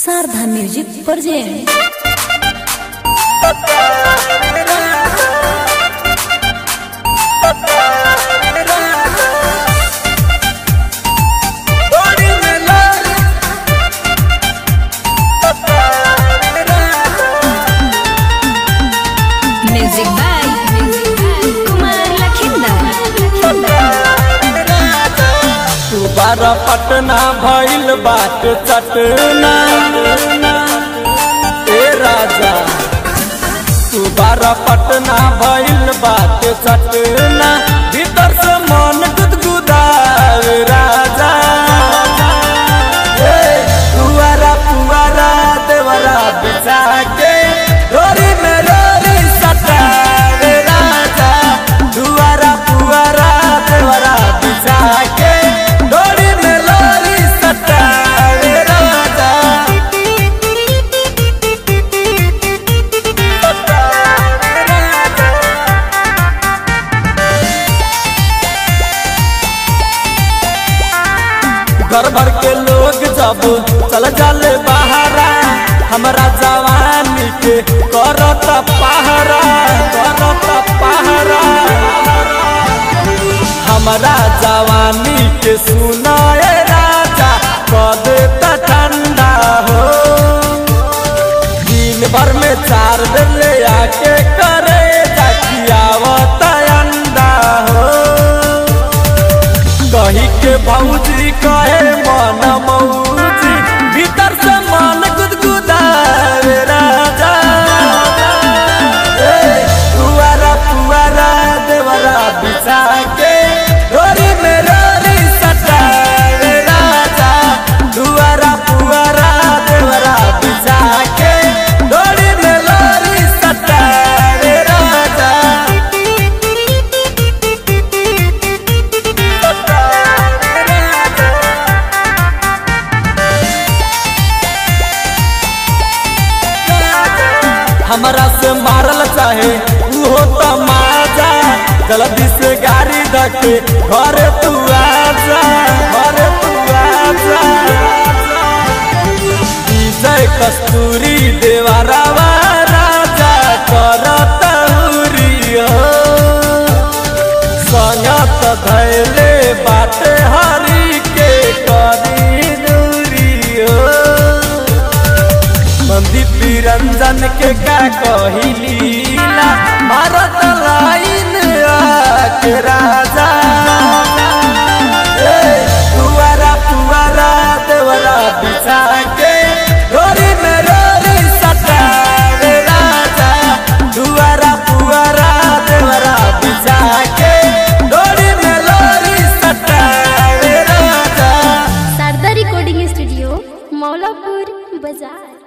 Sharda music present music by Kumar Lakhinder बारा पटना भइल बाट चटना ए राजा तू बारा पटना भइल बाट चटना भीतर से मन गुदगुदावे राजा ए, पुआरा पुआरा देवरा बिछा के डोरी में डोरी सटावे राजा दुआरा पुआरा देवरा बिछा के डोरी में लोरी सटावे राजा घर भर के लोग जब चल जाले बहारा हमरा जवानी के करत पहरा करत पहरा हमरा जवानी के सुनाए राजा कद ठंडा हो दिन भर में चार दिन ले आके करे जाकियावत अंडा हो कही के भौजी कहे मन मौजी भीतर से मन गुदगुदावे राजा ए, पुआरा पुआरा देवरा बिछा के डोरी में डोरी सटावे राजा दुआरा पुआरा देवरा बिछा के डोरी में लोरी सटावे राजा हमरा से मारल चाहे उहो तमाजा जल्दी से गाड़ी धके घर तू आजा घर तू आजा विजय कस्तूरी देवारावा राजा करत हुरियो संगत धैले बाटे हरी के करी दूरियो मंदिर रंजन के का कहिलीला भारत लाइन आके राजा ए, पुआरा पुआरा देवरा बिछा के डोरी में डोरी सटावे राजा दुआरा पुआरा देवरा बिछा के डोरी में लोरी सटावे राजा शारदा रिकॉर्डिंग स्टूडियो मौलापुर बाजार